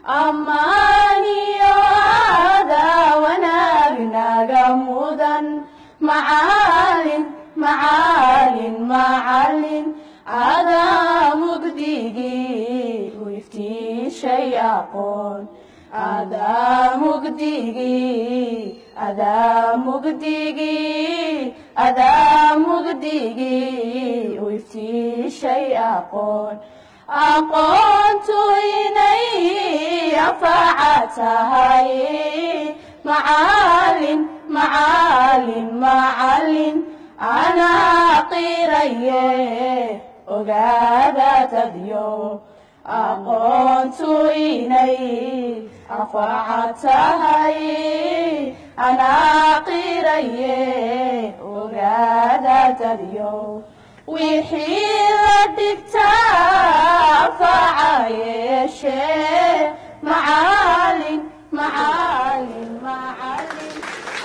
ammaaniyo aadaa wanaag naga mudan macalin macalin macalin adaa mugdigii u iftiishay aqoon adaa mugdigii adaa mugdigii adaa mugdigii u iftiishay aqoon aqoontu inay anfaca tahay macalin macalin macalin anaa qiraye ogaada dadyo aqoontu inay anfaca tahay anaa qiraye ogaada dadyo wixii la dhigtaa anfaca yeeshee macalin macalin macalin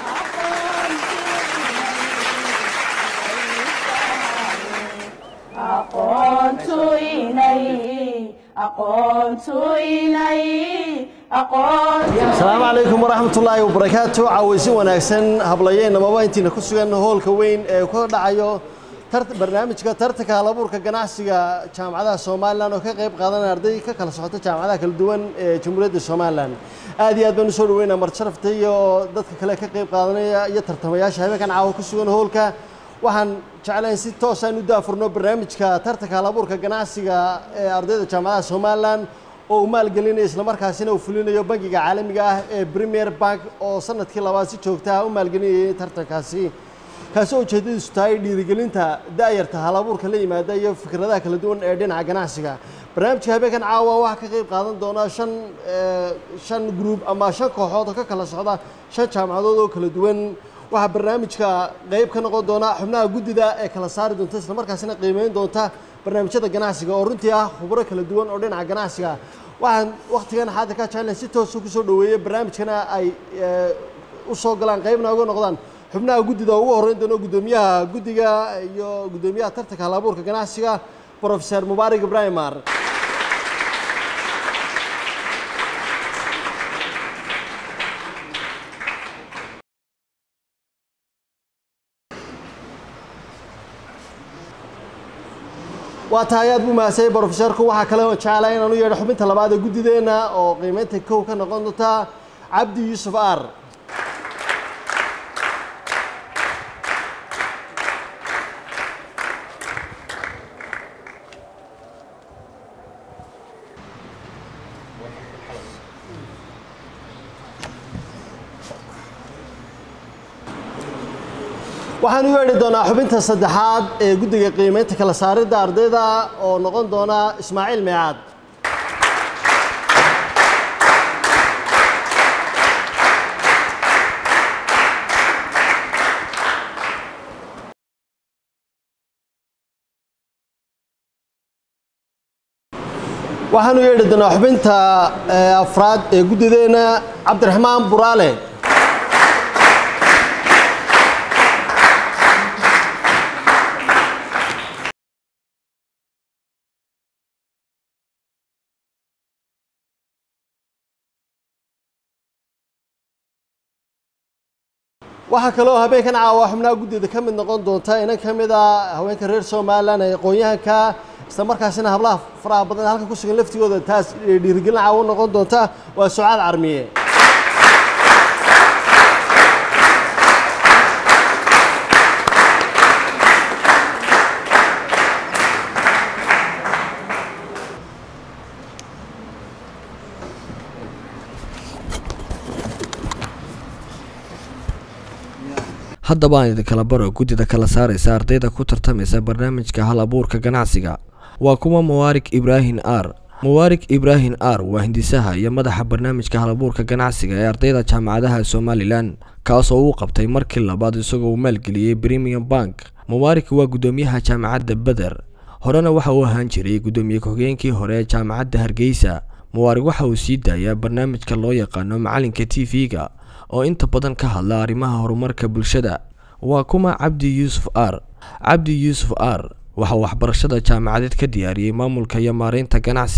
aqoontu inay aqoontu inay aqoontu asalaamu calaykum waraxmatullaahi wabarakaatu caawaysi wanaagsan hablayeennamaba intiina ku sugan hoolka weyn ee ka dhacayo tar- barnaamijka tartanka halabuurka ganacsiga jaamacadaha somalilan oo ka qayb qaadanaya arday ka kala socota jaamacadaha kala duwan ee jamhuuriyadda somalilan aad iyo aad baan usoo dhaweynaa marjarafta iyo dadka kale ka qayb qaadanaya iyo tartamayaasha habeenkan caawa ku sugan hoolka waxaan jeclayn si toosaan u daafurno barnaamijka tartanka halabuurka ganacsiga ee ardayda jaamacadaha somalilan oo uu maalgelinayo islamarkaasina uu fulinayo bangiga caalamiga ah ee premier bank oo sanadkii labaad si joogta ah u maalgelinayay tartankaasi kaasi oo ujeedadiisu tahay dhiirigelinta da'yarta halabuurka la yimaada iyo fikradaha kala duwan ee dhinaca ganacsiga barnaamijka habeenkan caawa waxaa ka qayb qaadan doona shan eh, shan gruub ama shan kooxood oo ka kala socda shan jaamacadood oo kala duwan waxaa barnaamijka qayb ka noqon doona xubnaha guddida ee kala saari doonta islamarkaasina qiimeyn doonta barnaamijyada ganacsiga oo runtii ah khubro kala duwan oo dhinaca ganacsiga waxaan wakhtigan xaadirka jeclan si toosa kusoo dhaweeyey barnaamijkana ay eh, u soo galaan qaybna uga noqdaan xubnaha guddida oo ugu horreyn doono guddoomiyaha guddiga iyo guddoomiyaha tartanka halabuurka ganacsiga professor mubaarak ibrahim maar waa tahay aad buu mahadsanyahay brofesorku waxaa kale oo jeclaa inaan u yeedho xubinta labaad ee guddideenna oo qiimeynta kow ka noqon doonta cabdi yuusuf aar waxaan u yeedhi doonaa xubinta saddexaad ee guddiga qiimeynta kala saaridda ardayda oo noqon doona ismaaciil meecaad waxaan u yeedhi doonaa xubinta eh, afraad ee guddideenna cabdiraxmaan buraale waxaa kaloo habeenkan caawa xubnaha guddida ka mid noqon doonta inan ka mid a haweenka reer somalilan ee aqoon-yahanka isla markaasina hablaha faraha badan ee halkan ku sugan laftigooda taas dhiirigelin caawa noqon doonta waa sucaad carmiye haddaba aan idinkala baro guddida kala saaraysa ardayda ku tartamaysa barnaamijka hal abuurka ganacsiga waa kuwa mubaarik ibraahin r mubaarik ibraahin r waa hindisaha iyo madaxa barnaamijka hal abuurka ganacsiga ee ardayda jaamacadaha somalilan kaasoo uu qabtay markii labaad isagoo uu maalgeliyey premium bank mubaarik waa guddoomiyaha jaamacadda beder horena waxa uu ahaan jiray guddoomiye ku-xigeenkii hore ee jaamacadda hargeysa mubaarik waxa uu sii daayaa barnaamijka loo yaqaano macalinka t v-ga oo inta badan ka hadla arrimaha horumarka bulshada waa kuma cabdi yuusuf r cabdi yuusuf r waxa uu waxbarashada jaamacadeed ka diyaariyey maamulka iyo maareynta ganacsiga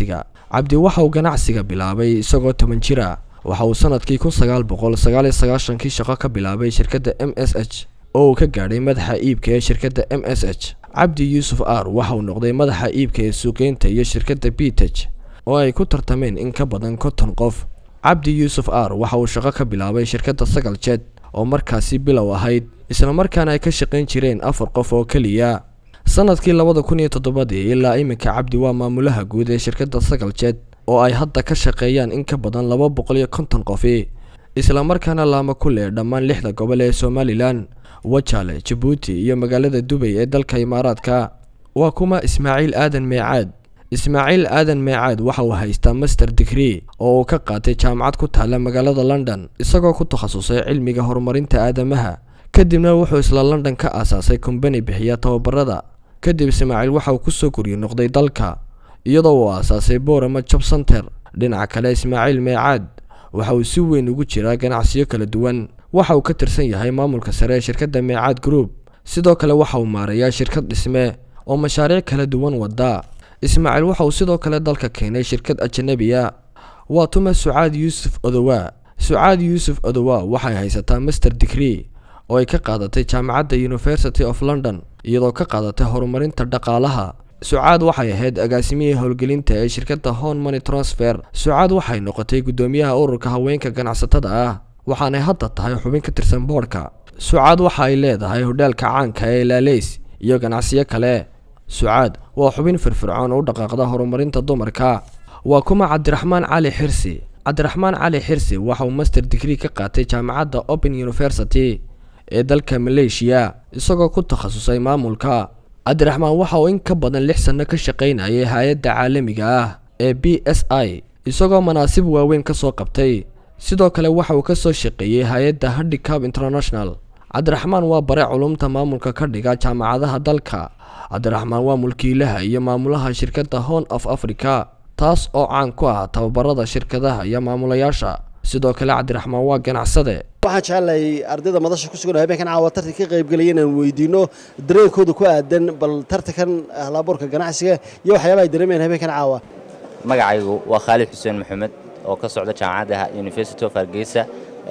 cabdi waxa uu ganacsiga bilaabay isagoo toban jir ah waxa uu sanadkii kun sagaal boqol sagaal iyo sagaashankii shaqo ka bilaabay shirkadda m s h oo uu ka gaadhay madaxa iibka ee shirkadda m s h cabdi yuusuf r waxa uu noqday madaxa iibka ee suuqeynta iyo shirkadda bitej oo ay ku tartameen in ka badan konton qof cabdi yuusuf r waxa uu shaqo ka bilaabay shirkadda sagal jed oo markaasi bilow ahayd islamarkaana ay ka shaqayn jireen afar qof oo keliya sanadkii labada kun iyo toddobadii ilaa iminka cabdi waa maamulaha guud ee shirkadda sagal jed oo ay hadda ka shaqeeyaan in ka badan laba boqol iyo konton qofi islamarkaana laama ku leh dhammaan lixda gobol ee somalilan wajaale jabuuti iyo magaalada dubay ee dalka imaaraadka waa kuma ismaaciil aadan meecaad ismaaciil aadan meecaad waxa uu haystaa master degree oo uu ka qaatay jaamacad ku taalla magaalada london isagoo ku takhasusay cilmiga horumarinta aadamaha kadibna wuxuu isla london ka aasaasay kombani bixiya tababarada kadib ismaaciil waxa uu kusoo guryo noqday dalka iyadoo uu aasaasay borama job center dhinaca kale ismaaciil meecaad waxa uu si weyn ugu jiraa ganacsiyo kala duwan waxa uu ka tirsan yahay maamulka sare ee shirkadda meecaad group sidoo kale waxa uu maarayaa shirkad dhisme oo mashaariic kala duwan wada ismaaciil waxa uu sidoo kale dalka keenay shirkad ajanabiya waa tuma sucaad yuusuf odowaa sucaad yuusuf odowaa waxay haysataa master degree oo ay ka qaadatay jaamacadda university of london iyadoo ka qaadatay horumarinta dhaqaalaha sucaad waxay ahayd agaasimihii howlgelinta ee shirkadda hon money transfer sucaad waxay noqotay guddoomiyaha ururka haweenka ganacsatada ah waxaanay hadda tahay xubin ka tirsan boodhka sucaad waxa ay leedahay hodhaalka caanka ee laaleys iyo ganacsiyo kale sucaad waa xubin firfircoon u dhaqaaqda horumarinta dumarka waa kuma cabdiraxmaan cali xirsi cabdiraxmaan cali xirsi waxa uu master degree ka qaatay jaamacadda open university ee dalka maleeshiya isagoo ku takhasusay maamulka cabdiraxmaan waxa uu in ka badan lix sanno ka shaqaynayay hay-adda caalamiga ah ee b s i isagoo manaasib waaweyn ka soo qabtay sidoo kale waxa uu ka soo shaqeeyey hay-adda handicap international cabdiraxmaan waa bare culumta maamulka ka dhiga jaamacadaha dalka cabdiraxmaan waa mulkiilaha iyo maamulaha shirkadda hon of africa taas oo caan ku ah tababarada shirkadaha iyo maamulayaasha sidoo kale cabdiraxmaan waa ganacsade waxaan jecelahay ardayda madasha ku sugan oo habeenkan caawa tartan ka qaybgelaya inaan weydiino dareenkooda ku aadan bal tartankan halabuurka ganacsiga iyo waxyaabaha ay dareemayaan habeenkan caawa magacaygu waa khaalid xuseen maxamed oo ka socda jaamacadda university of hargeysa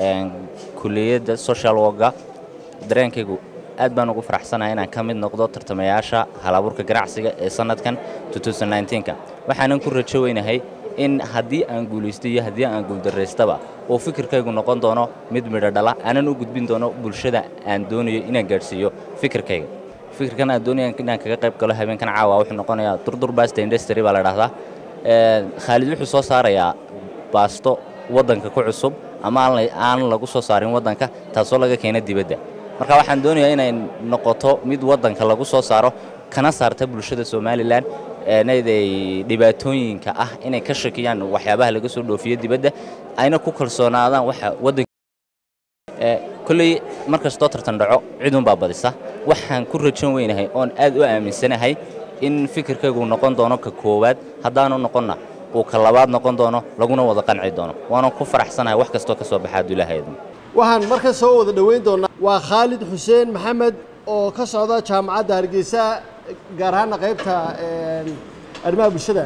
kuliyadda social worka dareenkaygu aad baan ugu faraxsanahay inaan ka mid noqdo tartamayaasha halabuurka ganacsiga ee sanadkan ka waxaanan ku rajo weynahay in haddii aan guulaysto iyo haddii aan guuldaraystaba uu fikirkaygu noqon doono mid midho dhala aanan u gudbin doono bulshada aan doonayo inaan gaadhsiiyo fikirkayga fikirkan aan doonaya inaan kaga qayb galo habeenkan caawa wuxuu noqonayaa durdur basta industry baa la dhahdaa khaalid wuxuu soo saarayaa baasto waddanka ku cusub ama aan lagu soo saarin waddanka taasoo laga keena dibadda marka waxaan doonayaa inay noqoto mid waddanka lagu soo saaro kana saarta bulshada somalilan enaday dhibaatooyinka ah inay ka shakiyaan waxyaabaha laga soo dhoofiyo dibadda ayna ku kalsoonaadaan waxa waddanka kolley mar kastoo tartan dhaco cidunbaa badisa waxaan ku rajan weynahay oon aad u aaminsanahay in fikirkaygu noqon doono ka koowaad haddaanu noqonna uu ka labaad noqon doono laguna wada qanci doono waanan ku faraxsanahay wax kastoo ka soo baxa adulahaydna waxaan marka soo wada dhoweyn doonaa waa khaalid xuseen maxamed oo ka socda jaamacadda hargeysa gaar ahaana qaybta arrimaha bulshada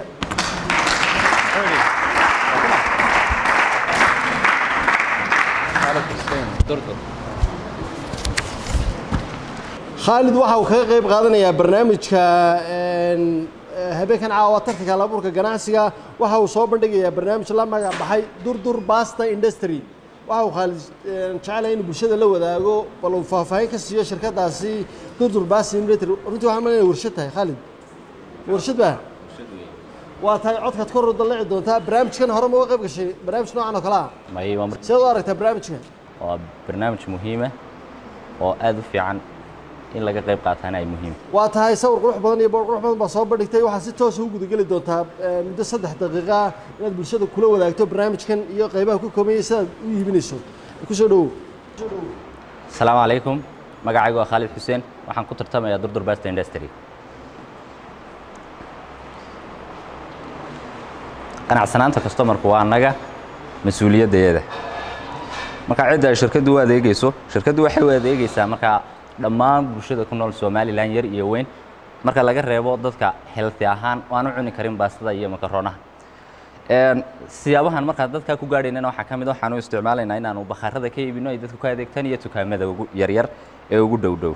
khaalid waxa uu kaga qayb qaadanayaa barnaamijka habeenkan caawa tartanka halabuurka ganacsiga waxa uu soo bandhigayaa barnaamij la magac baxay durdur basta industry waxa uu khaalid jecelahay inuu bulshada la wadaago bal uu faahfaahin ka siiyo shirkadaasi durdur basta industry runtii waxaan malinaya warshad tahay khaalid warshad baa waa tahay codkaad kor u dallici doontaa barnaamijkan hore ma uga qayb gashay barnaamij noocan oo kale ah may waa mar- sidaad u aragtaa barnaamijka waa barnaamij muhiima oo aad u fiican in laga qayb qaataana ay muhiim waa tahay sawir qurux badan iyo boor qurux badan baa soo bandhigtay waxaad si toosa u gudageli doontaa eh, muddo saddex daqiiqa ah inaad bulshada kula wadaagto barnaamijkan iyo qaybaha ku koobayay sidaad u iibinayso kusoo dhowow asalaamu calaykum magacaygu waa khaalid xuseen waxaan ku tartamayaa durdur basta industry qanacsanaanta customarku waa annaga mas-uuliyaddeeda marka cidda ay shirkaddu u adeegayso shirkaddu waxay u adeegaysaa markaa dhammaan bulshada ku nool somalilan yar iyo weyn marka laga reebo dadka healthy ahaan oo aan u cuni karin baastada iyo makaronaha Een, siyaabahan markaa dadkaa ku gaadhaynana waxaa ka mid a waxaan u isticmaalaynaa inaanu bakhaarada ka iibino ay dadku ka adeegtaan iyo dukaamada ugu yaryar ee ugu dhow dhow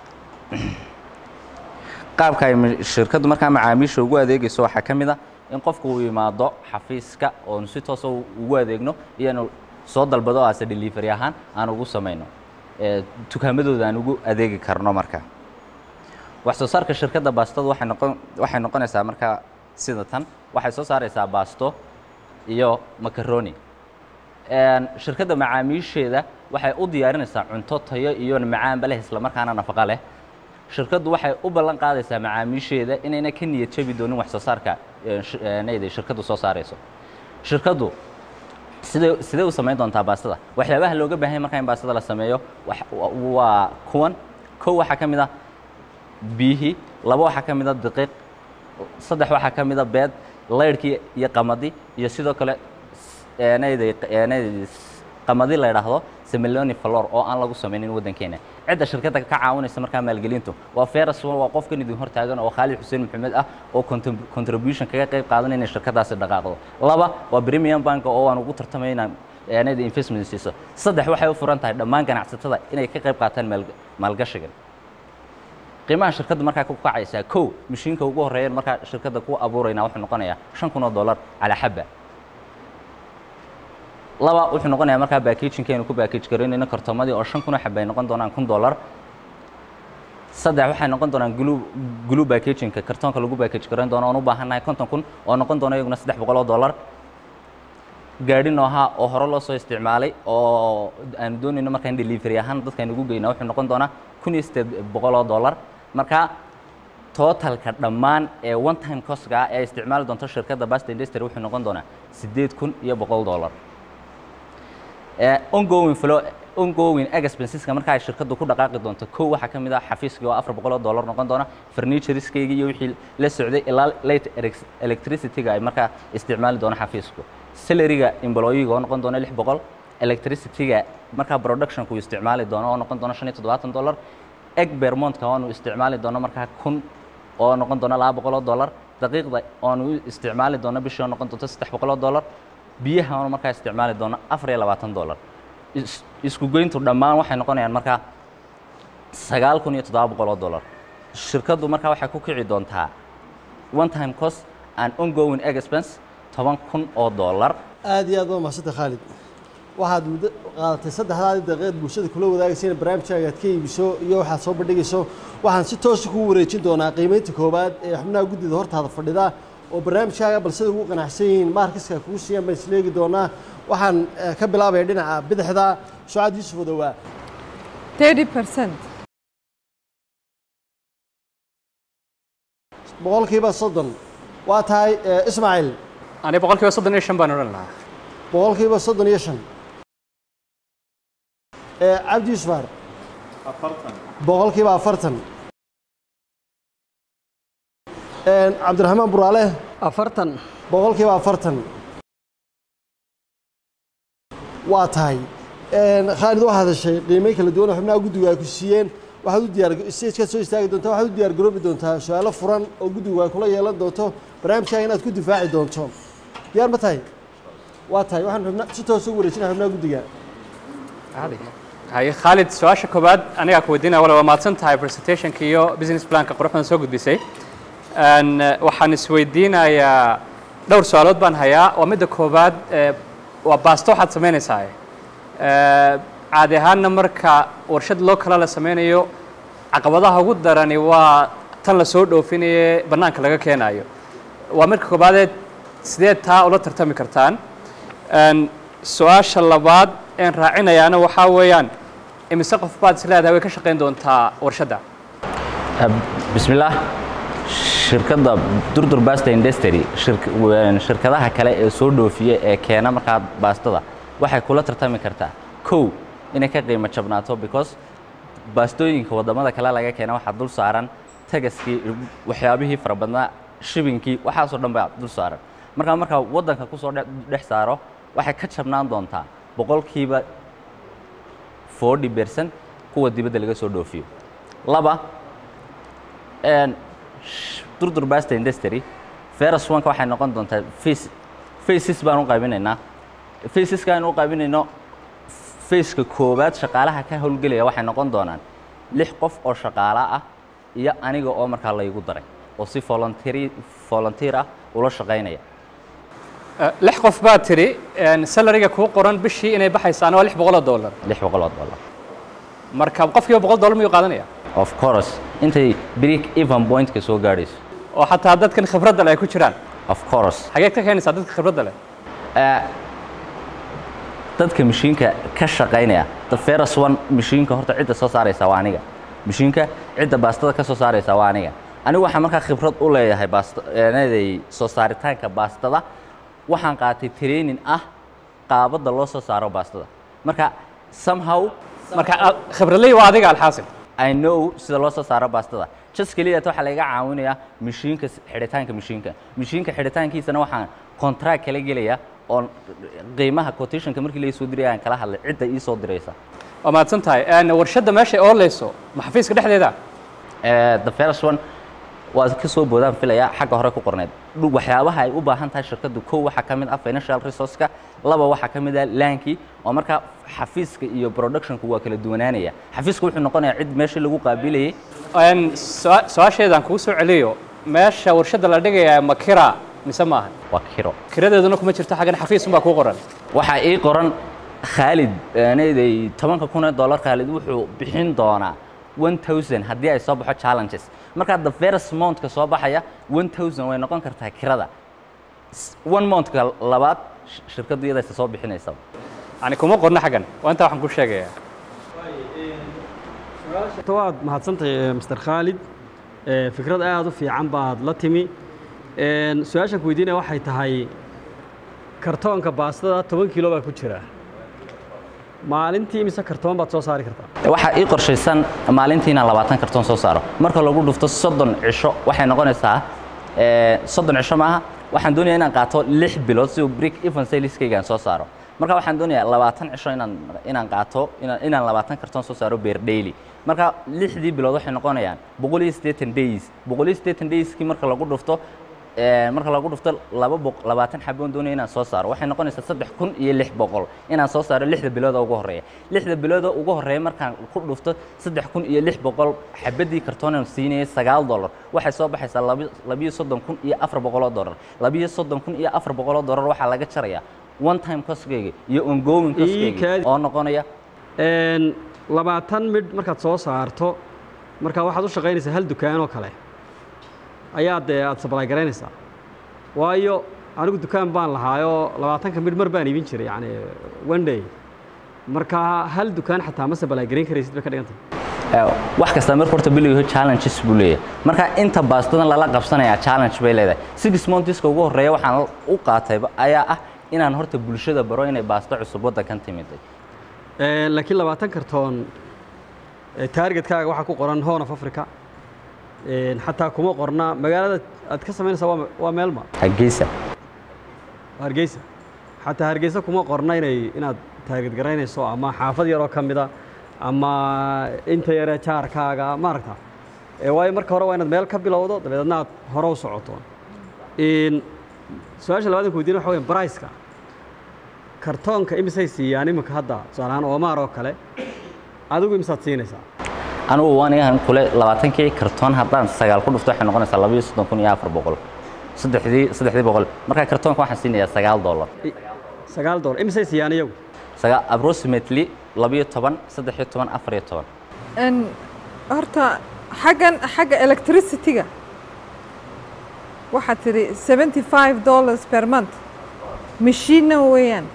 qaabka ay ma- shirkaddu markaa macaamiisha ugu adeegayso waxaa ka mid a in qofku uu yimaado xafiiska oonu si toosa u- ugu adeegno iyo inu soo dalbado ase delivery ahaan aan ugu samayno ee dukaamadooda aan ugu adeegi karno marka wax soo saarka shirkadda baastadu waxay noqon waxay noqonaysaa markaa sida tan waxay soo saaraysaa baasto iyo macaroni Een, shirkadda macaamiisheeda waxay u diyaarinaysaa cunto tayo iyo macaanba leh isla markaana nafaqo leh shirkaddu waxay u ballan qaadaysaa macaamiisheeda inayna ka niyad jabi doonin wax soo saarka ee, sh- ee, nayda shirkaddu soo saarayso shirkaddu sidee sidee u samayn doontaa baastada waxyaabaha looga baahan yahay marka in baastada la sameeyo wax- wa- waa kuwan kow waxaa ka mid ah biyihii laba waxaa ka mid a daqiiq saddex waxaa ka mid a beed laydhkii iyo qamadi iyo sidoo kale eenayday eenayday qamadi la yidhaahdo semeloni flor oo aan lagu samaynin waddankeena cidda shirkadda ka caawinaysa markaa maalgelintu waa feras waa qofkan idin hor taagan oo khaalid xuseen maxamed ah oo contrib- contribution kaga qayb qaadanaya inay shirkadaasi dhaqaaqdo laba waa premium bank oo aan ugu tartamay inaan eenayda investment siiso saddex waxay u furan tahay dhammaan ganacsatada inay ka qayb qaataan maal- maalgashigan qiimaha shirkadda markaa ku kacaysaa kow mashiinka ugu horeeya markaa shirkadda ku abuurayna wuxuu noqonayaa shan kun oo dollar calaa xabba laba wuxuu noqonayaa markaa backagingkeenu ku backage garaynayno kartoomadii oo shan kun oo xabba ay noqon doonaan kun dollar saddex waxay noqon doonaan glue glue backagingka kartoonka lagu backage garayn doono oon u baahannahay konton kun oo noqon doona iyaguna saddex boqol oo dollar gaadhi nooha oo hore loo soo isticmaalay oo aanu doonayno markaa in delivery ahaan dadka aynu ugu geynaa wuxuu noqon doonaa kun iyo siddeed boqol oo dollar marka totalka dhammaan ee one time costga ah ee ay isticmaali doonto shirkadda basta industry wuxuu noqon doonaa siddeed kun iyo boqol dollar ee ongoing flow ongoing expenseska marka ay shirkaddu ku dhaqaaqi doonto kow waxaa ka mid ah xafiiskii oo afar boqol oo dollar noqon doona furnitureskaygii iyo wixii la socday ilaa late elec- electricity-ga ay markaa isticmaali doono xafiisku salaryga employee-ga oo noqon doona lix boqol electricity-ga markaa productionku uu isticmaali doono oo noqon doona shan iyo toddobaatan dollar egg bermontka oonu isticmaali doono markaa kun oo noqon doona laba boqol oo dollar daqiiqda oonu u isticmaali doono bishii oo noqon doonto saddex boqol oo dollar biyaha oonu markaa isticmaali doono afar iyo labaatan dollar is- isku goyntu dhammaan waxay noqonayaan markaa sagaal kun iyo toddoba boqol oo dollar shirkaddu markaa waxay ku kici doontaa one time cost and ongoing expense toban kun oo dollar aad iyo aad waa mahadsantahay khaalid waxaad muddo qaadatay saddexdaadii daqiiqad bulshada kula wadaagaysa in barnaamijkaaga aad ka iibiso iyo waxaad soo bandhigayso waxaan si toosa kugu wareejin doonaa qiimaynta koowaad ee xubnaha guddida hortaada fadhida oo barnaamijkaaga balsida ugu qanacsan yihiin maarkiska kugu siiyaan baan isleegi doonaa waxaan eh, ka bilaabaya dhinaca bidixda sucaad yuusuf odowaa 30%. boqolkiiba soddon waa tahay eh, ismaaciil ani boqolkiiba soddon iyo shan baan odhan lahaa boqolkiiba soddon iyo shan Eh, cabdi yuusufar boqolkiiba afartan Eh, cabdiraxmaan buraale afartan boqolkiiba afartan waa tahay Een, khaalid waxaad heshay qiimeyn kala duwan oo xubnaha guddigu ay ku siiyeen waxaad u diyaar stagekaad soo istaagi doontaa waxaad u diyaar garoobi doontaa su-aalo furan oo guddigu ay kula yeelan doonto barnaamijkaaga inaad ku difaaci doonto diyaar ma tahay waa tahay waxaan xubna si toos ugu wareejinaa xubnaha guddiga haye khaalid su-aasha koobaad anigaa ku weydiinaya wala waa mahadsan tahay presentationka iyo business planka quruxdan soo gudbisay Een, eh, waxaan isweydiinayaa dhowr su-aalood baan hayaa waa midda koobaad eh, waa baasto waxaad samaynaysaa Eh, caadi ahaanna marka warshad loo kala la sameynayo caqabadaha ugu darani waa tan la soo dhoofinaye bannaanka laga keenayo waa marka koobaadee sideed taa ula tartami kartaan Een, su-aasha labaad een raacinayaana waxaa weeyaan imise qof baad is leedahay way ka shaqayn doontaa warshadda bismillaah shirkadda durdur basta industry shirk- een, shirkadaha kale ee soo dhoofiya ee keena markaa baastada waxay kula tartami kartaa kow inay ka qiimo jabnaato because baastooyinka waddamada kale laga keena waxaa dul saaran tagaskii waxyaabihii fara badnaa shibinkii waxaasoo dhan baa dul saaran markaa markaa waddanka kusoo dhe- dhex saaro waxay ka jabnaan doontaa boqolkiiba 40 percent kuwa dibadda laga soo dhoofiyo laba een, sh- durdur basta industry ferus wanka waxay noqon doontaa face faces baan u qaybinaynaa faceska aan u qaybinayno faceka koowaad shaqaalaha ka howlgelaya waxay noqon doonaan lix qof oo shaqaala ah iyo aniga oo markaa laygu daray oo si volunteer volunteer ah ula shaqaynaya Eh, lix qof baa tidhi salariga kuu qoran bishii inay baxaysaan waa lix boqol oo dollar lix boqol oo dollar marka qofkiiba boqol dollar miyuu qaadanaya of course intay break even pointka soo gaadhayso oo xataa dadkan khibradda leh ay ku jiraan of course xageed ka keenaysaa dadka khibradda leh Eh, dadka mashiinka ka shaqaynaya the first one mashiinka horta cidda soo saaraysa waa aniga mashiinka cidda baastada ka soo saaraysa waa aniga anigu waxaan markaa khibrad u leeyahay baasta eenaday soo saaritaanka baastada waxaan qaatay training ah qaabadda loo soo saaro baastada marka somehow marka a- khibradley waa adiga alxaasil I know sida loo soo saaro baastada just keliya waxaa laga caawinayaa mashiinka xidhitaanka mashiinka mashiinka xidhitaankiisana waxaan contract kala gelaya oo qiimaha quotationka markii la soo diray aan kala hadlay cidda ii soo diraysa waa mahadsan tahay En, warshadda meeshay ooleyso ma xafiiska dhexdeeda Eh, the first one waa ka soo boodaan filaya xagga hore ku qorneed Dhu- waxyaabaha ay u baahan tahay shirkaddu kow waxaa ka mid ah financial resourceka laba waxaa ka mid ah laankii oo markaa xafiiska iyo productionku waa kala duwanaanaya xafiiska wuxuu noqonayaa cid meeshii lagu qaabilayay En, su- su-aasheedaan kugu soo celiyo meesha warshadda la dhigayaa ma kira mise maaha waa kiro kiradeeduna kuma jirto xaggan xafiis unbaa kuu qoran waxaa ii qoran khaalid eenayday tobanka kun ee dollar khaalid wuxuu bixin doonaa 1000 haddii ay soo baxo challenges markaa the first monthka soo baxaya 1000 way noqon kartaa kirada S- one monthka labaad sh- shirkaddu iyadaysa soo bixinaysa yani kuma qorna xaggan waa intaa waxaan ku sheegayaa waad mahadsantahay mr khaalid Eh, fikrad aad u fiican baad la timi En, su-aashaan ku weydiinaya waxay tahay kartoonka baastada toban kiilo baa ku jira maalintii mise kartoon baad soo saari kartaa waxaa ii qorshaysan maalintii inaan labaatan kartoon soo saaro marka lagu dhufto soddon cisho waxay noqonaysaa eh, soddon cisho maaha waxaan doonayaa inaan qaato lix bilood si uu break even saleskayga aan soo saaro marka waxaan doonayaa labaatan cisho inaan inaan qaato inaan inaan labaatan kartoon soo saaro beer daily marka lixdii bilood waxay noqonayaan boqol iyo siddeetan days boqol iyo siddeetan dayskii marka lagu dhufto Eh, marka lagu dhufto laba boq labaatan xaboon doonaya inaan soo saaro waxay noqonaysaa saddex kun iyo lix boqol inaan soo saaro lixda bilooda ugu horreeya lixda bilooda ugu horreeya markaan ku dhufto saddex kun iyo lix boqol xabadii kartoonan siinayay sagaal dollar waxay soo baxaysaa laba- labiyo soddon kun iyo afar boqoloo dollar labiyo soddon kun iyo afar boqoloo dollar waxaa laga jarayaa one time costkayga iyo ongoing costkayga kaadi. oo noqonaya En, labaatan midh markaad soo saarto markaa waxaad u shaqaynaysaa hal dukaan oo kale ayaa dee aad sablaay garaynaysaa waayo anigu dukaan baan lahaayoo labaatanka midh mar baan iibin jiray yani one day marka hal dukaan xataa ma sablaay garayn karaysid bay ka dhigantay Eh, wax kasta marka horta biliyo challenges buu leeyahay marka inta baastadan lala qabsanayaa challenge bay leedahay six monthska ugu horreeya waxaan u qaatayba ayaa ah inaan horta bulshada baro inay baasto cusub waddankan timiday En, laakiin labaatan kartoon eh, targetkaaga waxaa ku qoran horn of africa En, xataa kuma qorna magaalada aad ka samaynaysaa waa waa meelma hargeysa hargeysa xataa hargeysa kuma qorna inay inaad taarget garaynayso ama xaafad yaroo ka mida ama inta yaree jaarkaaga maaragta Eh, waayo marka hore waa inaad meel ka bilowdo dabeedna aad hore u socoto In su-aasha labaad ku weydiin waxa weya briceka kartoonka imisay siiyaan iminka hadda tusaale ahaan oomaar oo kale adigu imisaad siinaysaa anugu anigan kule labaatankii kartoon haddaan sagaal ku dhufto waxay noqonaysaa labayo soddon kun iyo afar boqol saddexdii saddexdii boqol marka kartoonka waxaan siinayaa sagaal dollar I- sagaal dolar imisay siiyaan iyagu sagaa approximately labayo toban saddex iyo toban afar iyo toban En, horta xaggan xagga electricity-ga waxaad tidhi seventy five dollars per month mashiinna weeyaan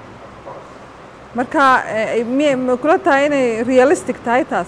marka eh, miyay ma kula tahay inay realistic tahay taas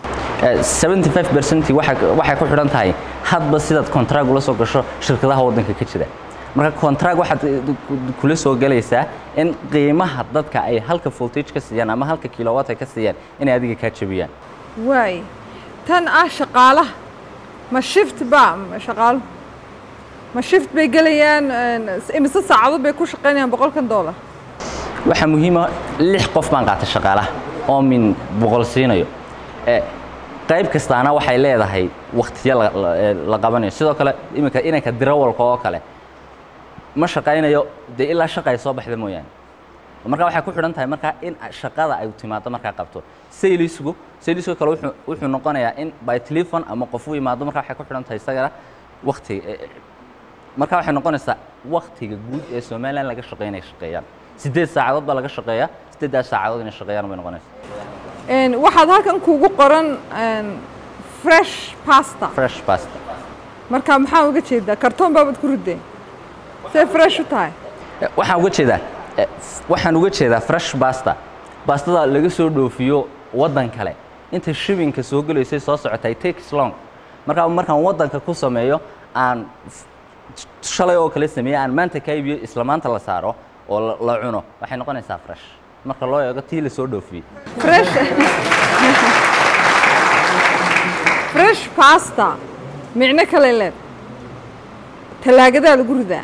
75 percent waxay ku xidhan tahay hadba sidaad contract ula soo gasho shirkadaha waddanka ka jira marka contract waxaad kula soo galaysaa in qiimaha dadka ay halka voltage ka siiyaan ama halka kilowatt ay ka siiyaan inay adiga kaa jabiyaan waay tan ah shaqaalaha ma shift ba ma shaqaaluhu ma shift bay gelayaan en, imise saacadood bay ku shaqaynayaan boqolkan dollar waxaa muhiima lix qof baan qaatay shaqaalaha oo min boqol siinayo Eh, qayb kastaana waxay leedahay waktiyo la- la- eh, la qabanayo sidoo kale iminka inanka dirawalka oo kale ma shaqaynayo dee ilaa shaqa ay soo baxda mooyaane marka waxay ku xidhan tahay markaa in shaqada ay timaado markaa qabto saylisku saylisku kale wuxuu wuxuu noqonayaa in by telephone ama qof u yimaado markaa waxay ku xidhan tahay isagana waqti markaa waxay noqonaysaa waqtiga guud ee somaliland laga shaqeynaya shaqeeyaan sideed saacadood baa laga shaqeeyaa sideeddaas saacadood inay shaqeeyaan bay noqonaysaa Een, waxaad halkan kuugu qoran een, fresh pasta fresh pasta marka maxaa uga jeedaa kartoon baabad ku rideen see fresh u tahay Eh, waxaan uga jeedaa eh, f- waxaan uga jeedaa fresh pasta bastada laga soo dhoofiyo waddan kale inta shibinka soo gelaysay soo socotay takes long markaa markaan waddanka ku sameeyo aan f- shalay oo kale sameeye aan maanta ka iibiyo isla maanta la saaro oo la- la cuno waxay noqonaysaa fresh marka loo eego tii la soo dhoofiyey fresh fresh pasta micno kale leed talaagadaa lagu ridaa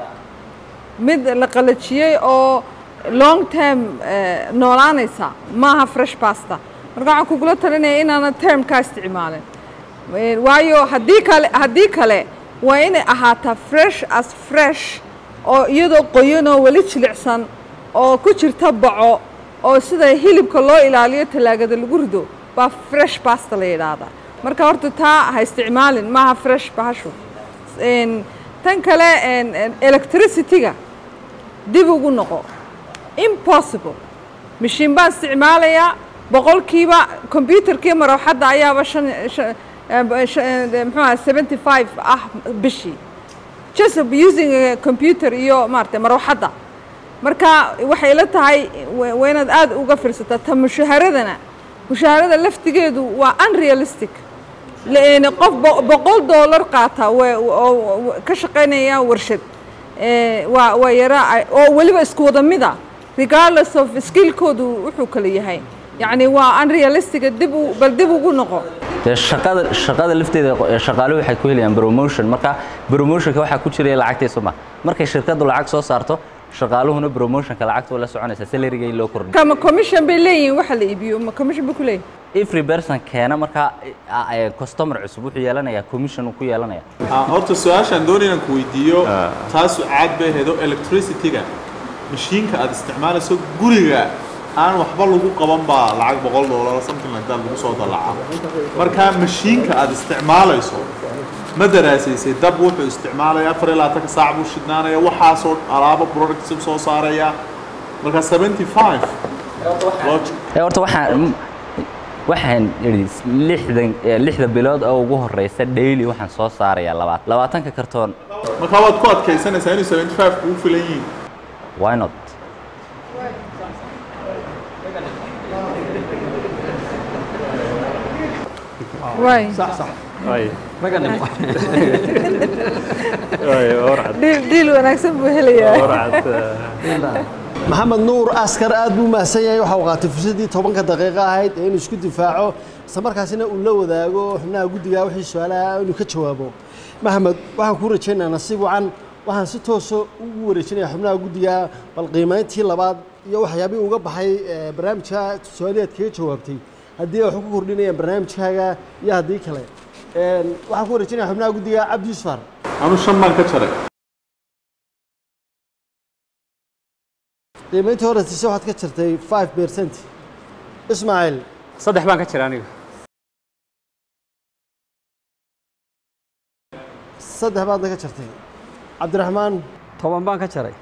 mid la qalajiyey oo long term eh, noolaanaysa maaha fresh pasta marka waxaan kugula talinaya inaana termkaa isticmaalin Eh, waayo haddii kale haddii kale waa inay ahaataa fresh as fresh oo iyadoo qoyan oo weli jilicsan oo ku jirta baco oo sida hilibka loo ilaaliyo talaagada lagu rido baa fresh pasta la yidhaahdaa marka horta taa ha isticmaalin maaha fresh bahashu Een, tan kale een, een, electricity-ga dib ugu noqo impossible mashiin baan isticmaalayaa boqolkiiba computerkii marwaxadda ayaaba shan shan- eh, shan- eh, muxuu aha seventy five ah bishii just using a computer iyo maaragtay marwaxadda marka waxay ila tahay wa- waa inaad aad uga fiirsataa ta mushaharadana mushaharada laftigeedu waa unrealistic لأن qof bo- boqol doolar qaata wa- oo oo ka shaqaynaya warshad Eh, waa waa yara oo weliba isku wada mida regardless of skillkoodu wuxuu kala yahay yacni waa unrealistic dib u bal dib ugu noqo dee shaqada shaqada lafteeda eh, shaqaaluhu waxay ku helayaan promotion marka promotionka waxaa ku jiraya lacagtiisa ma markay shirkadu lacag soo saarto shaqaaluhuna promotionka lacagta la soconaysa salariga in loo kordhiyo kama commission bay leeyihiin waxa la iibiyo ma commission bay ku leeyihin every person keena markaa eh, eh, customer cusub wuxuu yeelanayaa commission uu ku yeelanaya Ah, horta su-aashaan doonay inaan ku weydiiyo taasu caad bay hedo electricity-ga mashiinka aad isticmaalayso guriga aan waxba lagu qaban baa lacag boqol doolar something like that lagu soo dalaca markaa mashiinka aad isticmaalayso ma daraasaysay dab wuxuu isticmaalaya afar iyo labaatanka saac buu shidnaanaya waxaasoo alaabo products soo saaraya markaa seventy five logic Eh, horta waxaan waxaan idhi lixdan eh, lixda bilood oo ugu horeysa daily waxaan soo saarayaa labaatan labaatanka kartoon markaa waad ku adkaysanaysaa inuu seventy five kugu filan yihiin why not waay Ay, raggan ay, orcad, dhiil dhiil wanaagsan buu helayaa orcad, eh, maxamed nuur askar aad buu mahadsan yahay waxa uu qaatay fursaddii tobanka daqiiqo ahayd ee inuu isku difaaco isla markaasina uu la wadaago xubnaha guddiga wixii su-aalaha inuu ka jawaabo maxamed waxaan kuu rajaynayaa nasiib wacan waxaan si toosa ugu wareejinayaa xubnaha guddiga bal qiimayntii labaad iyo waxyaabihii uga baxay ee, barnaamijka su-aaliyaad kaga jawaabtay haddii ay wax ku kordhinayaan barnaamijkaaga iyo haddii kale Een, waxaan ku wareejinayaa xubnaha guddiga cabdi yusfar anu shan baan ka jaray qiimayntii hore tise waxaad ka jirtay 5 percent ismaaciil saddex baan ka jira aniga saddex baadna ka jirtay cabdiraxmaan toban baan ka jaray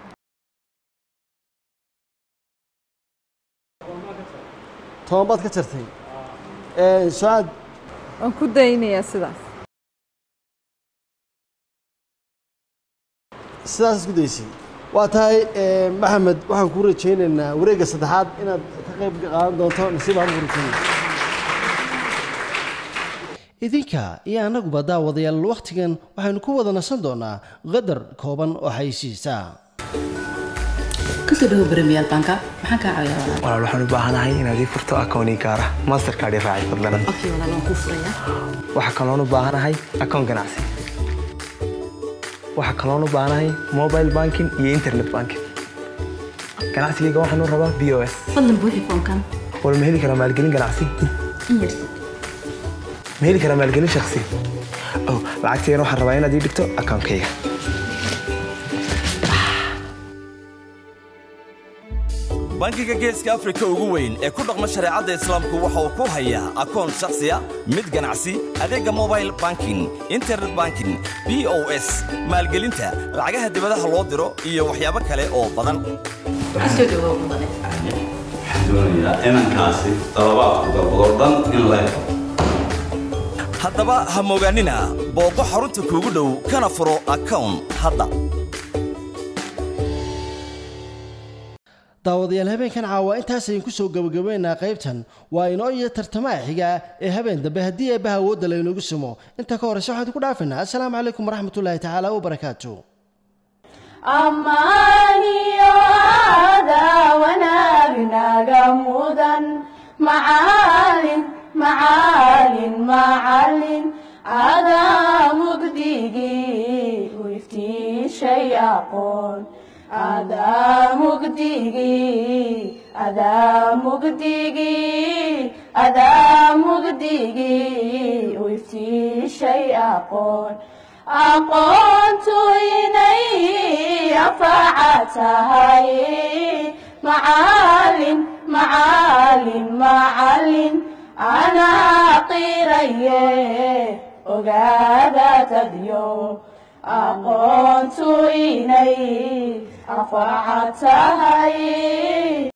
toban baad ka jirtay Ee, sucaad waan ku daynayaa sidaas sidaas isku daysay waa tahay ee, maxamed waxaan kuu rajaynaynaa wareegga saddexaad inaad ka qayb qaadan doonto nasiib aan ku rajaynaya idinka iyo annaguba daawadayaal wakhtigan waxaynu ku wada nasan doonaa qadar kooban oo xaysiisa kasoo dhawo premier banka maxaan kaa caawiyaa walaal walaal waxaan u baahanahay inaad ii furto akooni gaar ah mastercard i raaci fadlan okay walaal waan kuu furayaa waxaa kaloon u baahanahay akoon ganacsi waxaa kaloon u baahanahay mobile banking iyo internet banking ganacsigayga waxaan u rabaa b o s fadlan buuxi foomkan wal ma heli karaa maalgelin ganacsi in yarsi ma heli karaa maalgelin shakhsi oh lacagtayana waxaan rabaa inaad ii dhigto akoonkayga bangiga geeska afrika ugu weyn ee ku dhaqma shareecadda islaamku waxa uu ku hayaa akoon shakhsiya mid ganacsi adeegga mobile banking internet banking b o s maalgelinta lacagaha dibadaha loo diro iyo waxyaabo kale oo badan soo dhawow mudane waxaan doonayaa inankaasi dalabaadku dalbadoo dhan in la helo haddaba ha mogaanina booqo xarunta kuugu dhow kana furo akown hadda daawadayaal habeenkan caawa intaas ayaan kusoo gabagabeynaa qaybtan waa inoo iyo tartamaha xiga ee habeen dambe haddii eebbaha awoodda laynoogu sumo inta ka horeysa waxaan ku dhaafinaa assalaamu calaykum waraxmatullaahi tacaala wabarakaatu ammaaniyo aadaa wanaagnaga mudan macaalin macaalin macalin adaa mugdigii u iftiishay aqoon adaa mugdigii adaa mugdigii adaa mugdigii u iftiishay aqoon aqoontu inay anfaca tahay macaalin macaalin macalin anaa qiraye ogaada dadyo aqoontu inay anfaca tahay